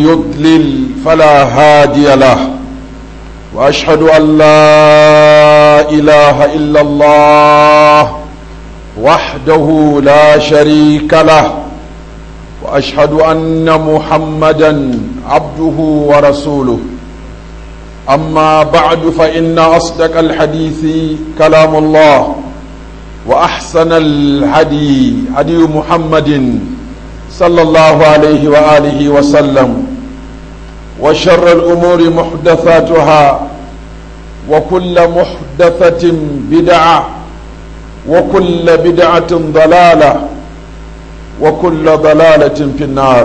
يضلل فلا هادي له واشهد ان لا اله الا الله وحده لا شريك له واشهد ان محمدا عبده ورسوله اما بعد فان اصدق الحديث كلام الله واحسن الهدي هدي محمد صلى الله عليه واله وسلم وشر الامور محدثاتها وكل محدثه بدعه وكل بدعه ضلاله وكل ضلاله في النار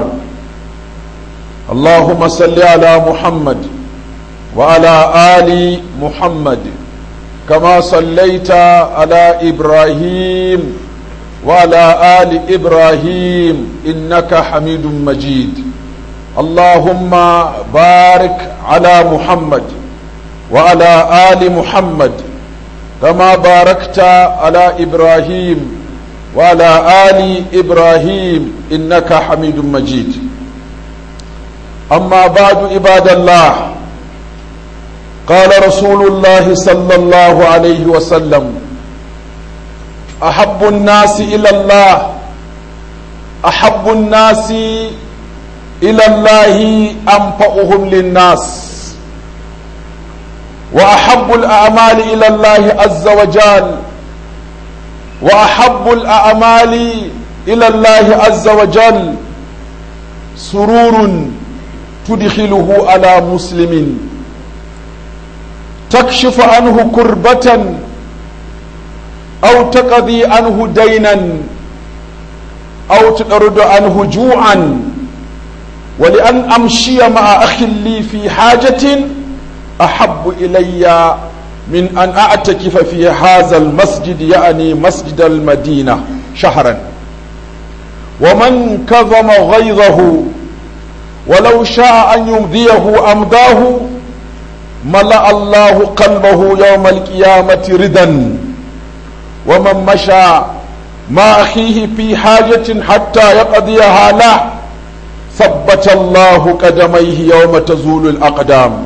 اللهم صل على محمد وعلى ال محمد كما صليت على ابراهيم وعلى ال ابراهيم انك حميد مجيد اللهم بارك على محمد وعلى ال محمد كما باركت على ابراهيم وعلى ال ابراهيم انك حميد مجيد اما بعد عباد الله قال رسول الله صلى الله عليه وسلم احب الناس الى الله احب الناس الى الله انفعهم للناس واحب الاعمال الى الله عز وجل واحب الاعمال الى الله عز وجل سرور تدخله على مسلم تكشف عنه كربة أو تقضي عنه دينا أو تطرد عنه جوعا ولأن أمشي مع أخ لي في حاجة أحب إلي من أن أعتكف في هذا المسجد يعني مسجد المدينة شهرا ومن كظم غيظه ولو شاء أن يمضيه أمضاه ملأ الله قلبه يوم القيامة ردا ومن مشى مع أخيه في حاجة حتى يقضيها له ثبت الله قدميه يوم تزول الأقدام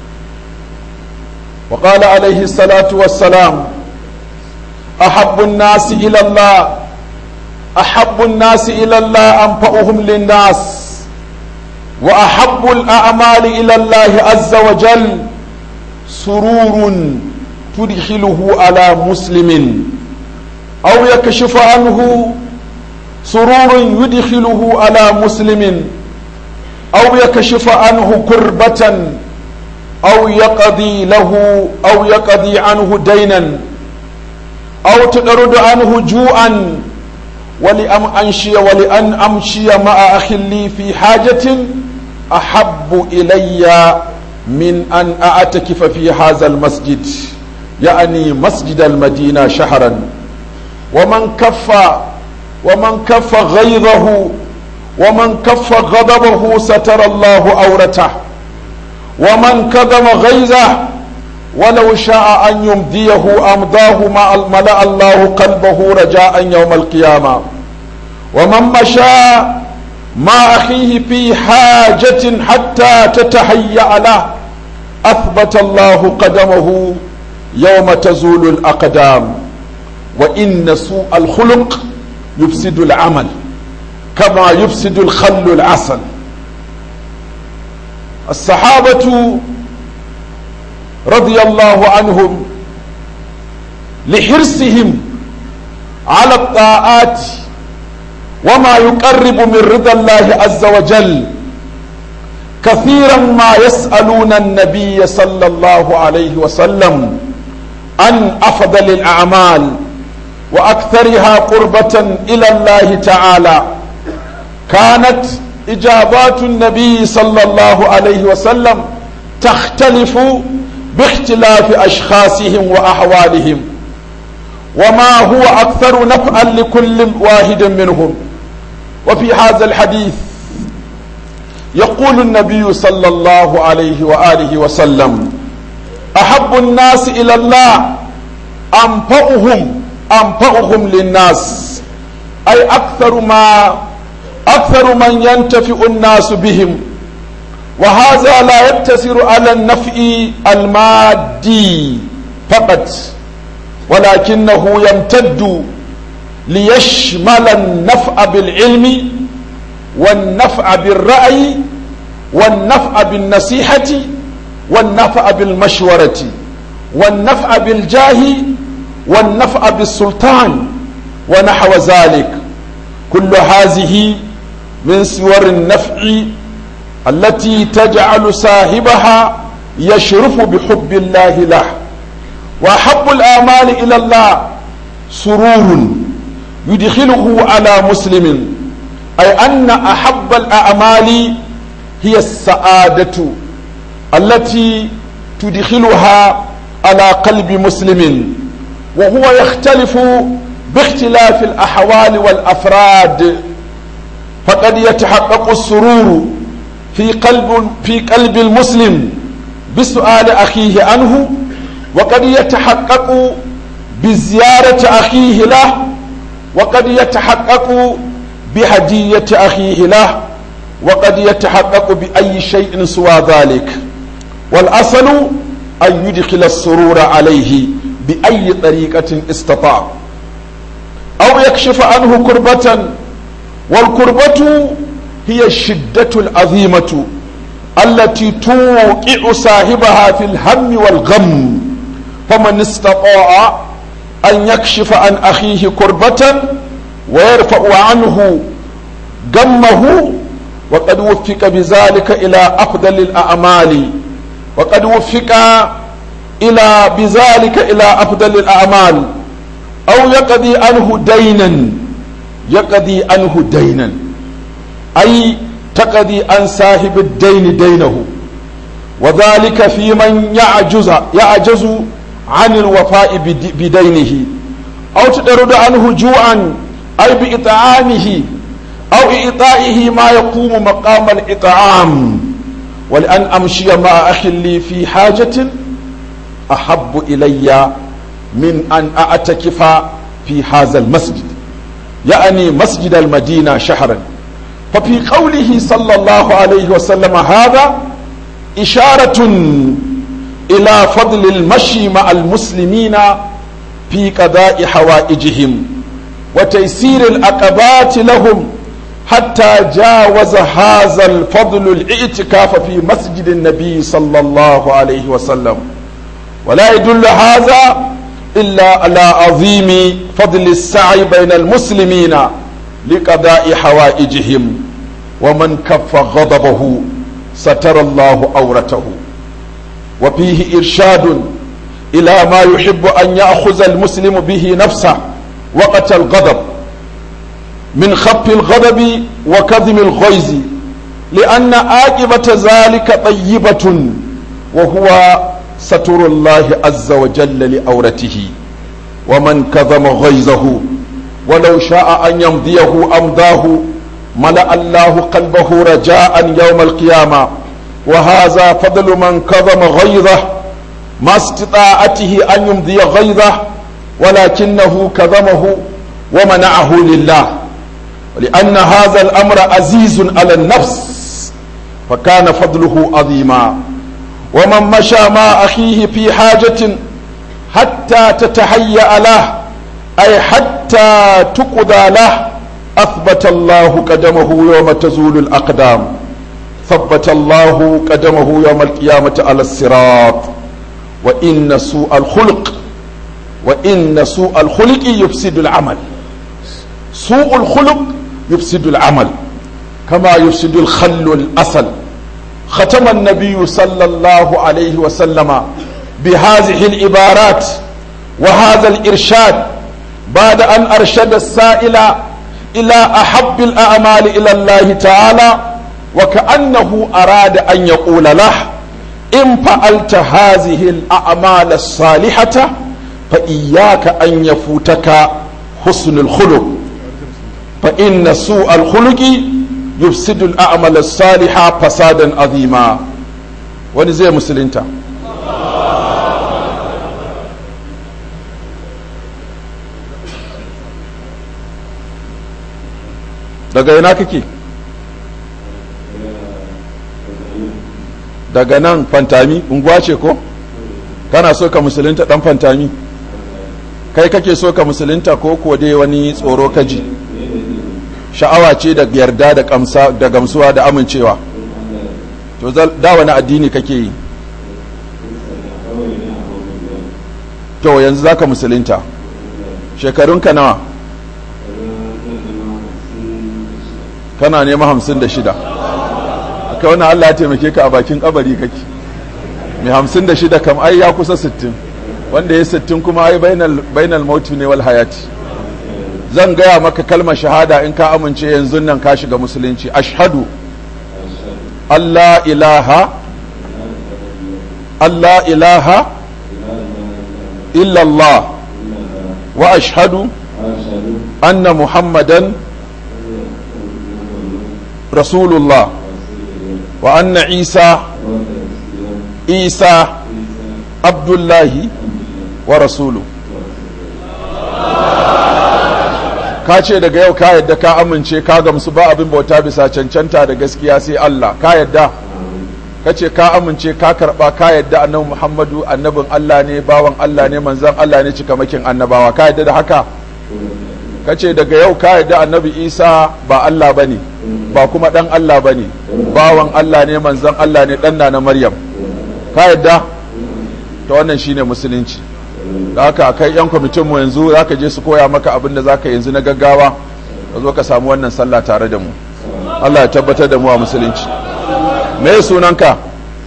وقال عليه الصلاة والسلام أحب الناس إلى الله أحب الناس إلى الله أنفعهم للناس وأحب الأعمال إلى الله عز وجل سرور تدخله على مسلم أو يكشف عنه سرور يدخله على مسلم أو يكشف عنه كربة أو يقضي له أو يقضي عنه دينا أو تطرد عنه جوعا ولأن أمشي ولأن أمشي مع أخ لي في حاجة أحب إلي من أن أعتكف في هذا المسجد يعني مسجد المدينة شهرا ومن كف ومن كف غيظه ومن كف غضبه ستر الله عورته ومن كظم غيظه ولو شاء أن يمضيه أمضاه ملأ الله قلبه رجاء يوم القيامة ومن مشى مع أخيه في حاجة حتى تتهيأ له أثبت الله قدمه يوم تزول الأقدام وإن سوء الخلق يفسد العمل كما يفسد الخل العسل الصحابة رضي الله عنهم لحرصهم على الطاعات وما يقرب من رضا الله عز وجل كثيرا ما يسألون النبي صلى الله عليه وسلم عن أفضل الأعمال وأكثرها قربة إلى الله تعالى كانت إجابات النبي صلى الله عليه وسلم تختلف باختلاف أشخاصهم وأحوالهم وما هو أكثر نفعا لكل واحد منهم وفي هذا الحديث يقول النبي صلى الله عليه وآله وسلم أحب الناس إلى الله أنفعهم أنفعهم للناس أي أكثر ما أكثر من ينتفع الناس بهم وهذا لا يقتصر على النفع المادي فقط ولكنه يمتد ليشمل النفع بالعلم والنفع بالرأي والنفع بالنصيحة والنفع بالمشورة والنفع بالجاه والنفع بالسلطان ونحو ذلك كل هذه من صور النفع التي تجعل صاحبها يشرف بحب الله له وأحب الآمال إلى الله سرور يدخله على مسلم أي أن أحب الأعمال هي السعادة التي تدخلها على قلب مسلم وهو يختلف باختلاف الأحوال والأفراد فقد يتحقق السرور في قلب في قلب المسلم بسؤال أخيه عنه وقد يتحقق بزيارة أخيه له وقد يتحقق بهدية أخيه له وقد يتحقق بأي شيء سوى ذلك والأصل أن يدخل السرور عليه بأي طريقة استطاع أو يكشف عنه كربة والكربة هي الشدة العظيمة التي توقع صاحبها في الهم والغم فمن استطاع أن يكشف عن أخيه كربة ويرفع عنه غمه وقد وفق بذلك إلى أفضل الأعمال وقد وفق إلى بذلك إلى أفضل الأعمال أو يقضي عنه دينا يقضي عنه دينا أي تقضي عن صاحب الدين دينه وذلك في من يعجز يعجز عن الوفاء بدينه أو تطرد عنه جوعا أي بإطعامه أو إعطائه ما يقوم مقام الإطعام ولأن أمشي مع أخ لي في حاجة أحب إلي من أن أعتكف في هذا المسجد يعني مسجد المدينة شهرا ففي قوله صلى الله عليه وسلم هذا إشارة إلى فضل المشي مع المسلمين في قضاء حوائجهم وتيسير العقبات لهم حتى جاوز هذا الفضل الاعتكاف في مسجد النبي صلى الله عليه وسلم ولا يدل هذا إلا على عظيم فضل السعي بين المسلمين لقضاء حوائجهم ومن كف غضبه ستر الله أورته وفيه إرشاد إلى ما يحب أن يأخذ المسلم به نفسه وقت الغضب من خف الغضب وكظم الغيظ لأن عاقبة ذلك طيبة وهو ستر الله عز وجل لأورته ومن كظم غيظه ولو شاء أن يمضيه أمضاه ملأ الله قلبه رجاء يوم القيامة وهذا فضل من كظم غيظه ما استطاعته أن يمضي غيظه ولكنه كظمه ومنعه لله ولأن هذا الأمر عزيز على النفس فكان فضله عظيما ومن مشى مع أخيه في حاجة حتى تتهيأ له أي حتى تقضى له أثبت الله قدمه يوم تزول الأقدام ثبت الله قدمه يوم القيامة على الصراط وإن سوء الخلق وإن سوء الخلق يفسد العمل سوء الخلق يفسد العمل كما يفسد الخل الأصل ختم النبي صلى الله عليه وسلم بهذه العبارات وهذا الإرشاد بعد أن أرشد السائل إلى أحب الأعمال إلى الله تعالى وكأنه أراد أن يقول له إن فعلت هذه الأعمال الصالحة فإياك أن يفوتك حسن الخلق فإن سوء الخلق يفسد الأعمال الصالحة فسادا عظيما ونزي مسلمتا daga ina kake daga nan fantami unguwa ce ko kana so ka musulunta dan fantami kai kake so ka musulunta ko ko dai wani tsoro kaji sha'awa ce da yarda da kamsa da gamsuwa da amincewa to da wani addini kake yi to yanzu zaka musulunta shekarunka nawa kana nema hamsin da shida aka wani allah ya taimake ka a bakin kabari kake mai hamsin da shida kam ai ya kusa sittin wanda ya sittin kuma ai bainal mautu ne wal hayati zan gaya maka kalmar shahada in ka amince yanzu nan ka shiga musulunci ashhadu allah ilaha allah ilaha illallah wa ashhadu anna muhammadan rasulullah wa anna isa isa abdullahi wa rasulu ka ce daga yau ka yadda ka amince ka gamsu ba abin bauta bisa cancanta da gaskiya sai Allah ka yadda ka ce ka amince ka karba ka yadda annabi Muhammadu annabin Allah ne bawan Allah ne manzon Allah ne cikamakin annabawa ka yadda da haka ka ce daga yau ka yadda annabi Isa ba Allah bane ba kuma dan Allah bane bawan Allah ne manzon Allah ne dan na Maryam ka yadda ta wannan shine musulunci da haka kai yan kwamitin mu yanzu zaka je su koya maka abin da zaka yanzu na gaggawa ka zo ka samu wannan sallah tare da mu Allah ya tabbatar da mu a musulunci me sunanka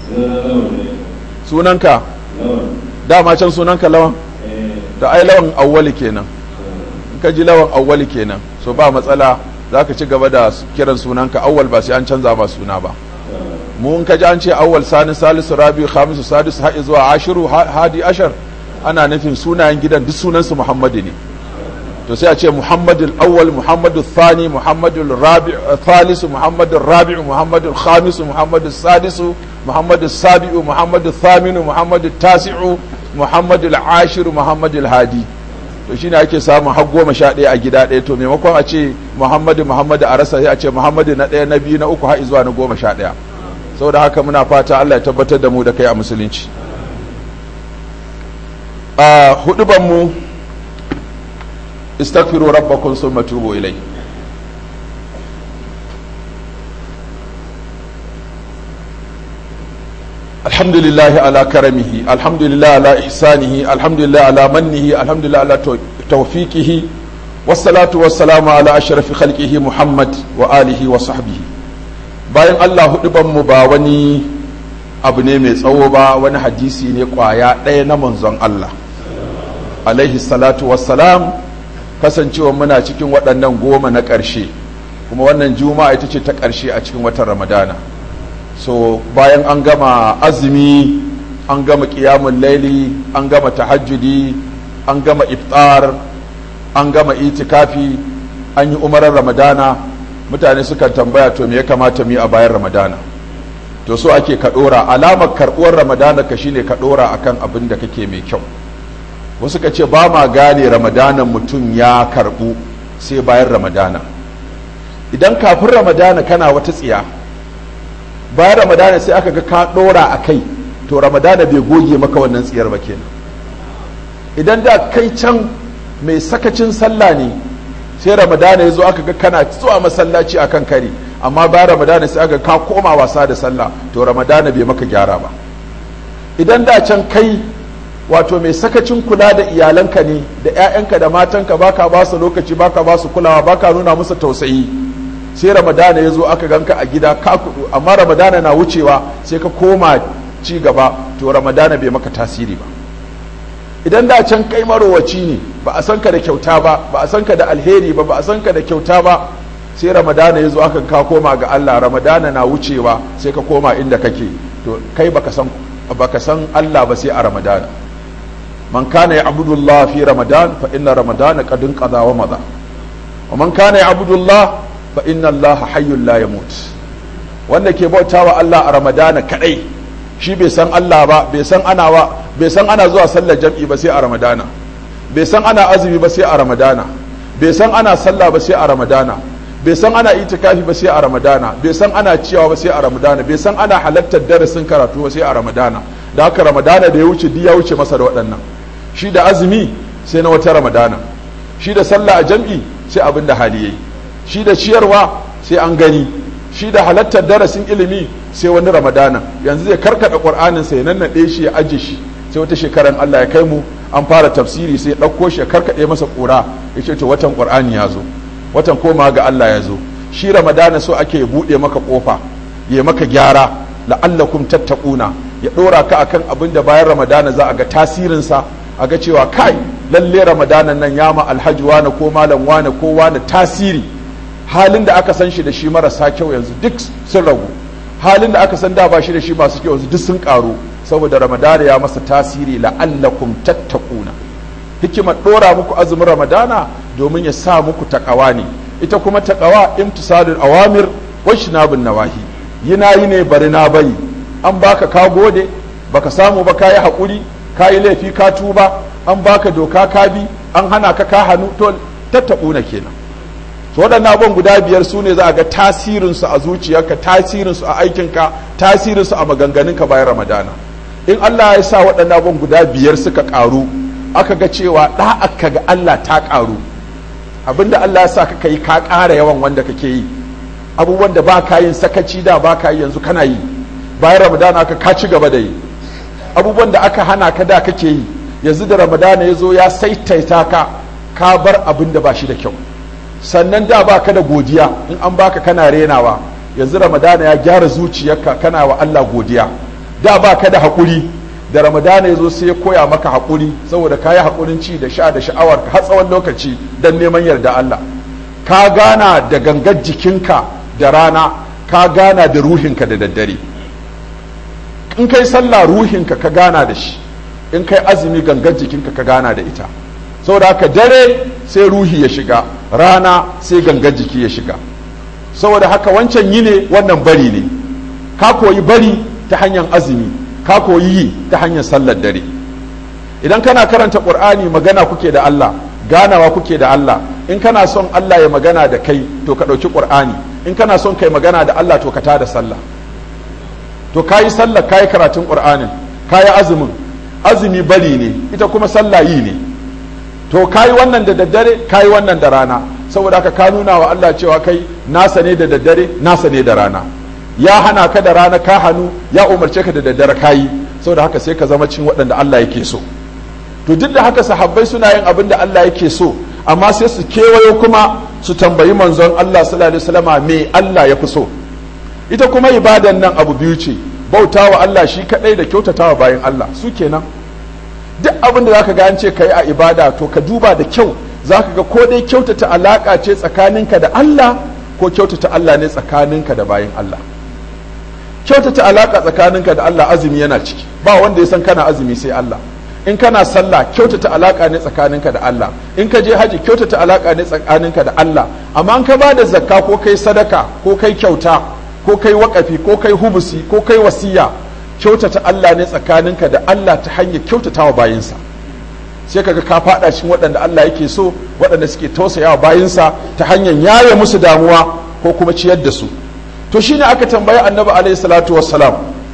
sunanka dama can sunanka lawan da ai lawan awwali kenan in ka ji lawan awwali kenan so ba matsala zaka ci gaba da kiran sunanka awwal ba sai an canza ba suna ba mu in ka ji an ce awwal sani salisu rabi khamisu sadisu har zuwa ashiru hadi ashar ana nufin sunayen gidan duk sunansu muhammadu ne to sai a ce muhammadu awwal muhammadu thani muhammadu rabi thalisu muhammadu rabi muhammadu khamisu muhammadu sadisu muhammadu sabi'u muhammadu thaminu muhammadu tasi'u muhammadu ashiru muhammadu hadi to shine ake samun har goma sha ɗaya a gida ɗaya to maimakon a ce muhammadu muhammadu a rasa sai a ce muhammadu na ɗaya na biyu na uku har zuwa na goma sha ɗaya saboda haka muna fata allah ya tabbatar da mu da kai a musulunci a hudubanmu istaghfiru rabbakum summa tubu ilai alhamdulillah ala karamihi alhamdulillah ala ihsanihi alhamdulillah ala mannihi alhamdulillah ala tawfiqihi wassalatu wassalamu ala ashrafi khalqihi muhammad wa alihi wa sahbihi bayan Allah hudubanmu ba wani abu ne mai tsawo ba wani hadisi ne kwaya ɗaya na manzon Allah alaihi salatu wassalam kasancewa muna cikin waɗannan goma na ƙarshe kuma wannan juma'a ita ce ta ƙarshe a cikin watan ramadana so bayan an gama azumi an gama ƙiyamun laili an gama tahajjudi an gama iftar an gama itikafi an yi umarar ramadana mutane sukan tambaya to me ya kamata mu yi a bayan ramadana to so ake ka ɗora alamar karɓuwar ramadana ka shine ka ɗora akan abin da kake mai kyau wasu ka ce ba ma gane ramadanan mutum ya karbu sai bayan ramadana idan kafin ramadana kana wata tsiya bayan ramadana sai aka ga ka dora a kai to ramadana bai goge maka wannan tsiyar ba kenan idan da kai can mai sakacin sallah ne sai ramadana ya zo aka ga kana zuwa masallaci a kan kari amma bayan ramadana sai aka ka koma wasa da sallah to ramadana bai maka gyara ba idan da can kai wato mai sakacin kula da iyalanka ne da 'ya'yanka da matanka baka ba su lokaci baka ba su kulawa baka nuna musu tausayi sai ramadana ya zo aka ganka a gida ka kudu amma ramadana na wucewa sai ka koma ci gaba to ramadana bai maka tasiri ba idan da can kai marowaci ne ba a san ka da kyauta ba ba a san ka da alheri ba ba a san ka da kyauta ba sai ramadana ya zo aka ka koma ga Allah ramadana na wucewa sai ka koma inda kake to kai baka san baka san Allah ba sai a ramadana من كان يعبد الله في رمضان فإن رمضان قد انقضى ومضى ومن كان يعبد الله فإن الله حي لا يموت wanda ke bautawa Allah a Ramadana kadai shi bai san Allah ba bai san ana ba bai san ana zuwa sallar jam'i ba sai a Ramadana bai san ana azumi ba sai a Ramadana bai san ana sallah ba sai a Ramadana bai san ana itikafi ba sai a ramadana bai san ana ciyawa ba sai a ramadana bai san ana halartar darasin karatu ba sai a ramadana da haka ramadana da ya wuce duk ya wuce masa da waɗannan shi da azumi sai na wata ramadana shi da sallah a jam'i sai abin da hali yayi shi da ciyarwa sai an gani shi da halartar darasin ilimi sai wani ramadana yanzu zai karkada qur'anin sai nannaɗe shi ya aje shi sai wata shekaran Allah ya kai mu an fara tafsiri sai ɗauko shi ya karkaɗe masa ƙura ya ce to watan qur'ani ya zo watan koma ga Allah ya zo shi ramadana so ake buɗe maka ƙofa ya maka gyara la'allakum tattaquna ya ɗora ka akan abin da bayan ramadana za a ga tasirinsa a ga cewa kai lalle ramadanan nan ya ma alhaji wane ko malam wane ko wane tasiri halin da aka san shi da shi marasa kyau yanzu duk sun ragu halin da aka san da ba shi da shi masu kyau yanzu duk sun karu saboda ramadana ya masa tasiri la'allakum tattaquna hikimar ɗora muku azumin ramadana domin ya sa muku takawa ne ita kuma takawa imtisalul awamir wa shinabun nawahi yina yi ne bari na bari an baka ka gode baka samu ba kayi hakuri kayi laifi ka tuba an baka doka ka bi an hana ka ka hannu to tattaɓuna kenan so waɗannan abubuwan guda biyar su ne za a ga tasirinsu a zuciyarka tasirinsu a aikinka tasirinsu a maganganunka bayan ramadana in allah ya sa waɗannan abubuwan guda biyar suka ƙaru aka ga cewa ɗa'aka ga allah ta ƙaru abinda allah ya sa ka yi ka ƙara yawan wanda kake yi abubuwan da ba ka yin sakaci da ba ka yi yanzu kana yi bayan ramadana aka ka ci gaba da yi abubuwan da aka hana ka da kake yi yanzu da ramadana ya zo ya saitaita ka ka bar abin da ba shi da kyau sannan da ba ka da godiya in an baka kana renawa yanzu ramadana ya gyara zuciyarka kana wa Allah godiya da ba ka da haƙuri da ramadana ya zo sai ya koya maka haƙuri saboda ka yi haƙurin ci da sha da sha'awar ka har tsawon lokaci don neman yarda Allah ka gana da gangar jikinka da rana ka gana da ruhinka da daddare in kai sallah ruhinka ka gana da shi in kai azumi gangar jikinka ka gana da ita saboda haka dare sai ruhi ya shiga rana sai gangar jiki ya shiga saboda haka wancan yi ne wannan bari ne ka koyi bari ta hanyar azumi ka koyi yi ta hanyar sallar dare idan kana karanta ƙur'ani magana kuke da Allah ganawa kuke da Allah in kana son Allah ya magana da kai to ka ɗauki ƙur'ani in kana son kai magana da Allah to ka tada sallah to kayi sallah kayi karatun ƙur'anin kayi azumin azumi bari ne ita kuma sallah yi ne to kayi wannan da daddare kayi wannan da rana saboda haka ka nuna wa Allah cewa kai nasa ne da daddare nasa ne da rana ya hana ka da rana ka hannu ya umarce ka da daddare kayi saboda haka sai ka zama cin waɗanda Allah yake so to duk da haka sahabbai suna yin abin da Allah yake so amma sai su kewayo kuma su tambayi manzon Allah sallallahu alaihi wasallama me Allah ya fi so ita kuma ibadan nan abu biyu ce bautawa Allah shi kadai da kyautatawa bayan Allah su kenan duk abin da zaka ga an ce kai a ibada to ka duba da kyau zaka ga ko dai kyautata alaka ce tsakaninka da Allah ko kyautata Allah ne tsakaninka da bayan Allah kyautata alaka tsakaninka da Allah azumi yana ciki ba wanda ya san kana azumi sai Allah in kana sallah kyautata alaka ne tsakaninka da Allah in ka je haji kyautata alaka ne tsakaninka da Allah amma in ka ba da zakka ko kai sadaka ko kai kyauta ko kai wakafi ko kai hubusi ko kai wasiya kyautata Allah ne tsakaninka da Allah ta hanyar kyautata wa bayinsa sai kaga ka fada cikin waɗanda Allah yake so waɗanda suke tausayawa bayinsa ta hanyar yaye musu damuwa ko kuma ciyar da su to shine aka tambayi annabi alaihi salatu wassalam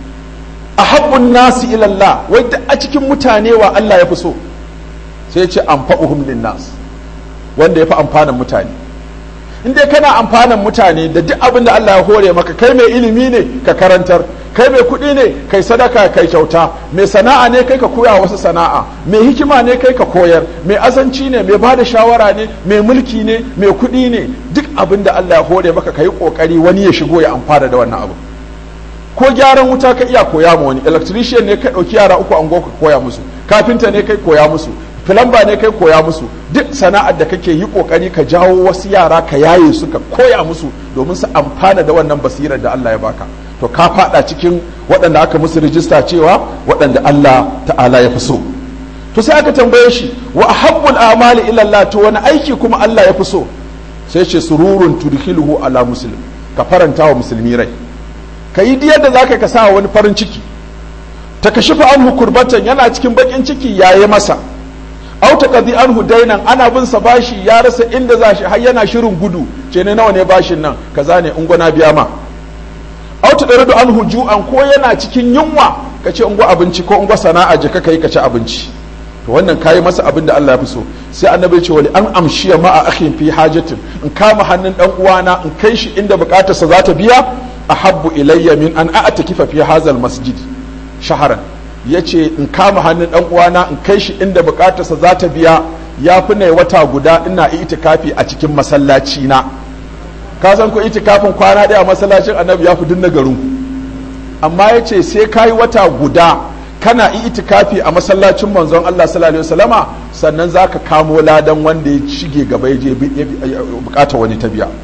ahabbun nasi ila Allah wai a cikin mutane wa Allah ya fi so sai ya ce anfa'uhum linnas wanda ya fi amfanin mutane in dai kana amfanin mutane da duk abin da Allah ya hore maka kai mai ilimi ne ka karantar kai mai kuɗi ne kai sadaka kai kyauta mai sana'a ne kai ka koya wasu sana'a mai hikima ne kai ka koyar mai azanci ne mai bada shawara ne mai mulki ne mai kuɗi ne duk abin da Allah ya hore maka kai kokari wani ya shigo ya amfana da wannan abu ko gyaran wuta ka iya koya ma wani electrician ne ka ɗauki yara uku an ka koya musu kafinta ne kai koya musu filamba ne kai koya musu duk sana'ar da kake yi kokari ka jawo wasu yara ka yaye su ka koya musu domin su amfana da wannan basirar da Allah ya baka to ka fada cikin waɗanda aka musu rijista cewa waɗanda Allah ta'ala ya fi so to sai aka tambaye shi wa ahabbul amali ila Allah to wani aiki kuma Allah ya fi so sai ce sururun tudkhiluhu ala muslim ka faranta wa musulmi rai ka yi diyar da zaka ka sa wani farin ciki ta kashifa anhu kurbatan yana cikin bakin ciki yaye masa au ta qadi anhu dainan ana bin sa bashi ya rasa inda za shi har yana shirin gudu ce ne nawa ne bashin nan kaza ne in gwana biya ma auta ɗari da an hujuan ko yana cikin yunwa ka ce ungo abinci ko ungo sana'a je ka kai ka ci abinci to wannan kayi masa abin da Allah ya fi so sai annabi ce wali an amshiya ma a akhin fi hajatin in kama hannun dan uwana in kai shi inda bukatarsa za ta biya ahabbu ilayya min an a'takifa fi hazal masjid shaharan yace in kama hannun dan uwana in kai shi inda bukatarsa za ta biya ya fi ne wata guda ina itikafi a cikin masallaci na ka san ko itikafin kwana ɗaya a masallacin annabi ya fi dinna garin amma yace sai kayi wata guda kana itikafi a masallacin manzon Allah sallallahu alaihi wasallama sannan zaka kamo ladan wanda ya shige gaba ya je bukata wani ta biya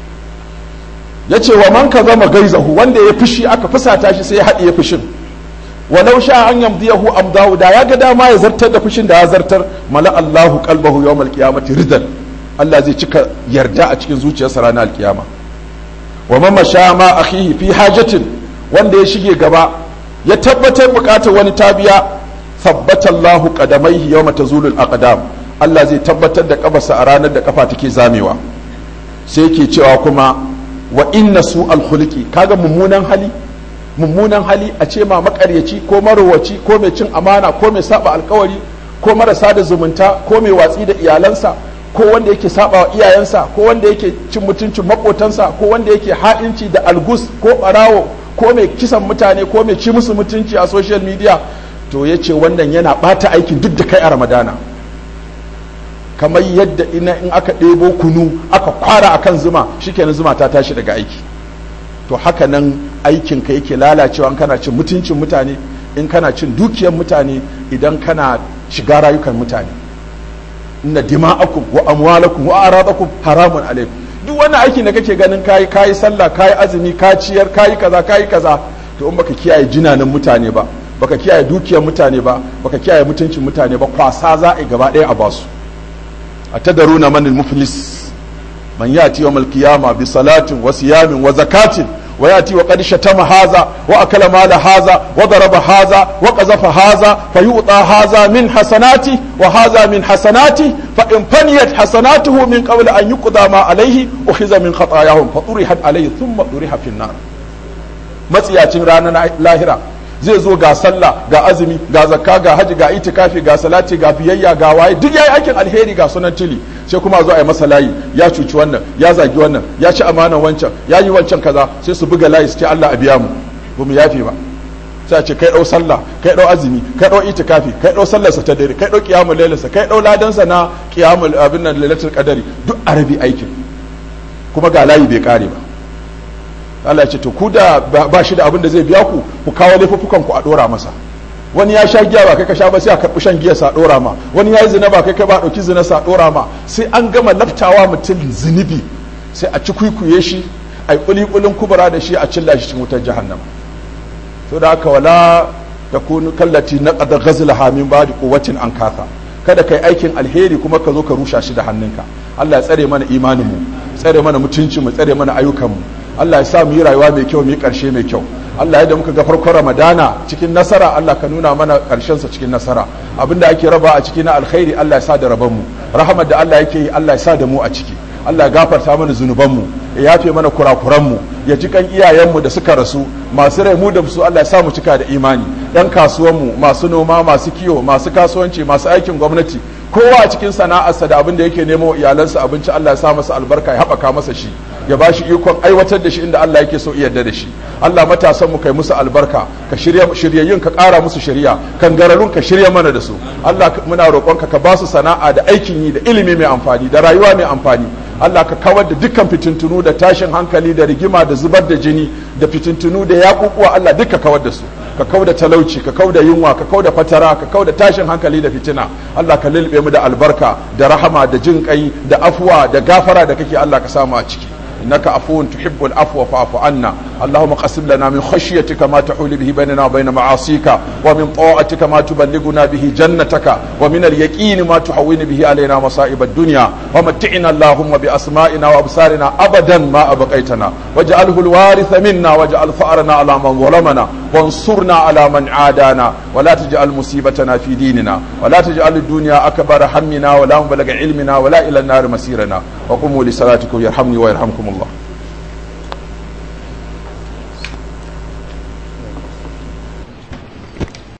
yace wa man ka zama gaizahu wanda ya fushi aka fusata shi sai ya haɗe ya fushin walau sha an yamdiyahu amdahu da ya ga dama ya zartar da fushin da ya zartar mala Allahu qalbahu yawmal qiyamati ridan Allah zai cika yarda a cikin zuciyarsa ranar alkiyama wa man masha ma akhihi fi hajatin wanda ya shige gaba ya tabbatar bukatar wani tabiya tabbata Allahu qadamaihi yawma tazulul aqdam Allah zai tabbatar da kafarsa a ranar da kafa take zamewa sai yake cewa kuma wa inna su alkhulqi kaga mummunan hali mummunan hali a ce ma makaryaci ko marowaci ko mai cin amana ko mai saba alkawari ko marasa da zumunta ko mai watsi da iyalansa ko wanda yake saba wa iyayensa ko wanda yake cin mutuncin makotansa ko wanda yake ha'inci da algus ko barawo ko mai kisan mutane ko mai ci musu mutunci a social media to ya ce wannan yana bata aikin duk da kai a ramadana kamar yadda ina in aka ɗebo kunu aka kwara akan zuma shikenan zuma ta tashi daga aiki to haka nan aikinka yake lalacewa in kana cin mutuncin mutane in kana cin dukiyar mutane idan kana shiga rayukan mutane inna dima'akum wa amwalakum wa aradakum haramun alaikum duk wannan aikin da kake ganin kayi kayi sallah kayi azumi ka ciyar kayi kaza kayi kaza to in baka kiyaye jinanin mutane ba baka kiyaye dukiyar mutane ba baka kiyaye mutuncin mutane ba kwasa za a gaba ɗaya a basu atadaruna man muflis man yati yawm al-qiyama bi salatin wa siyamin wa zakatin wa yati wa qad shatama haza wa akala mala haza wa daraba haza wa qazafa haza fayu'ta haza min hasanati wa haza min hasanati fa in faniyat hasanatuhu min qabl an yuqda ma alayhi ukhiza min khatayahum fa turihat alayhi thumma turiha fi an-nar matsiyacin ranar lahira zai zo ga sallah ga azumi ga zakka ga haji ga itikafi ga salati ga biyayya ga waye duk yayi aikin alheri ga sunan tili sai kuma zo a yi masa layi ya cuci wannan ya zagi wannan ya ci amanan wancan ya yi wancan kaza sai su buga layi su ce Allah a biya mu ba mu yafe ba sai a ce kai dau sallah kai dau azumi kai dau itikafi kai dau sallar sa ta dare kai dau qiyamul layl sa kai dau ladan sa na qiyamul abin nan lailatul qadari duk arabi aikin kuma ga layi bai kare ba Allah ce to ku da ba shi da abin da zai biya ku ku kawo laifuffukan ku a dora masa wani ya sha giya ba kai ka sha ba sai a karɓi shan giya sa dora ma wani ya yi zina ba kai ka ba ɗauki zina sa dora ma sai an gama laftawa mutum zunubi sai a ci kwikwiye shi a yi kulikulin kubura da shi a cilla shi cikin wutar jahannama to da haka wala da kunu kallati na qad ghazlaha min ba'di quwwatin an kasa kada kai aikin alheri kuma ka zo ka rusha shi da hannunka Allah ya tsare mana imanin mu tsare mana mutuncin mu tsare mana ayyukan mu Allah ya sa mu yi rayuwa mai kyau mu yi ƙarshe mai kyau Allah ya da muka ga farkon Ramadana cikin nasara Allah ka nuna mana ƙarshen sa cikin nasara abinda ake raba a ciki na alkhairi Allah ya sa da raban mu rahmat da Allah yake yi Allah ya sa da mu a ciki Allah ya gafarta mana zunuban mu ya yafe mana kurakuran mu ya ji kan iyayen mu da suka rasu masu rai mu da su Allah ya sa mu cika da imani yan kasuwan mu masu noma masu kiwo masu kasuwanci masu aikin gwamnati kowa a cikin sana'arsa da abin da yake nemo iyalansa abinci Allah ya sa masa albarka ya haɓaka masa shi ya ba shi ikon aiwatar da shi inda Allah yake so yarda da shi Allah matasan mu kai musu albarka ka shirya shiryayyun ka ƙara musu shari'a kan gararun ka shirya mana da su Allah muna roƙonka ka ba su sana'a da aikin yi da ilimi mai amfani da rayuwa mai amfani Allah ka kawar da dukkan fitintunu da tashin hankali da rigima da zubar da jini da fitintunu da yaƙuƙuwa Allah duka kawar da su ka kau da talauci ka kau da yunwa ka kau da fatara ka kau da tashin hankali da fitina Allah ka lulbe mu da albarka da rahama da jin kai da afuwa da gafara da kake Allah ka samu a ciki إنك عفو تحب العفو فاعف عنا اللهم قسم لنا من خشيتك ما تحول به بيننا وبين معاصيك ومن طاعتك ما تبلغنا به جنتك ومن اليقين ما تحول به علينا مصائب الدنيا ومتعنا اللهم بأسمائنا وأبصارنا أبدا ما أبقيتنا واجعله الوارث منا واجعل ثأرنا على من ظلمنا وانصرنا على من عادانا ولا تجعل مصيبتنا في ديننا ولا تجعل الدنيا أكبر همنا ولا مبلغ علمنا ولا إلى النار مسيرنا وقوموا لصلاتكم يرحمني ويرحمكم الله